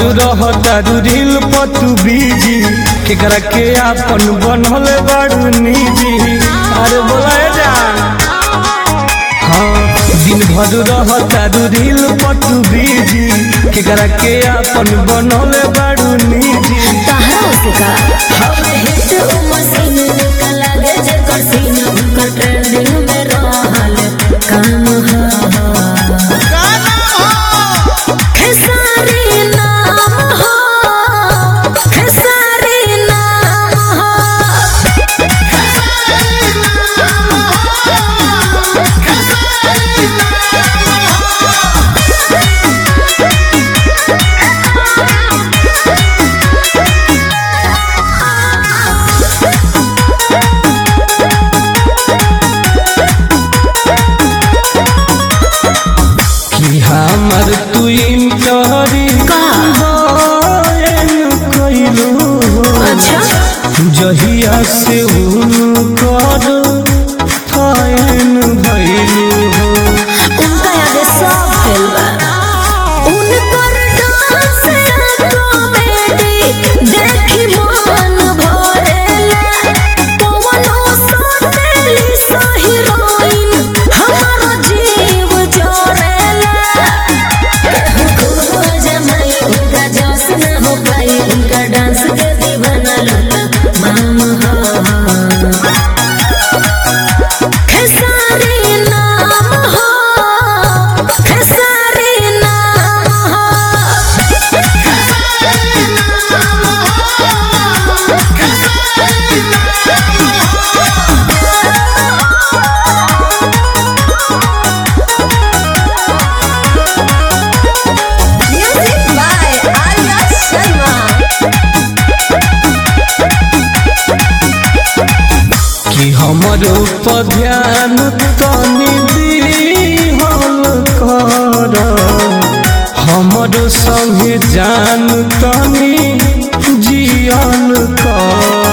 रहतारू reel पतू busy केकरा के आपन बनल बाड़ू निजी अरे बोला जान हाँ दिन भर रहतारू रील पतू बीजी केकरा के आपन बनल बाड़ू निजी तहरा से का हवे हिट उ मशीन निकल लागे जेकर सीन उनकर ट्रेंडिंग में रहल काम हा खेसारी नाम हो खेसारी नाम हो कि हमर तू इंटरी का? कइलू अच्छा जहिया से उनकर फैन भइलू हो उनका याद सब फेल बा उनकर डांस कॉमेडी देखी मन भरेला पवनो सोतेली सा हीरोइन हमारो जीव जोरेला केहू जमाई उनका जोश न हो पाई उनका डांस के दीवाना लला माम हो खेसारी नाम हो खेसारी नाम हो म्यूजिक बाय आर्या शर्मा कि हमर ऊपर ध्यान तनी दिहल कर हमर संगे जान तनी जियल कर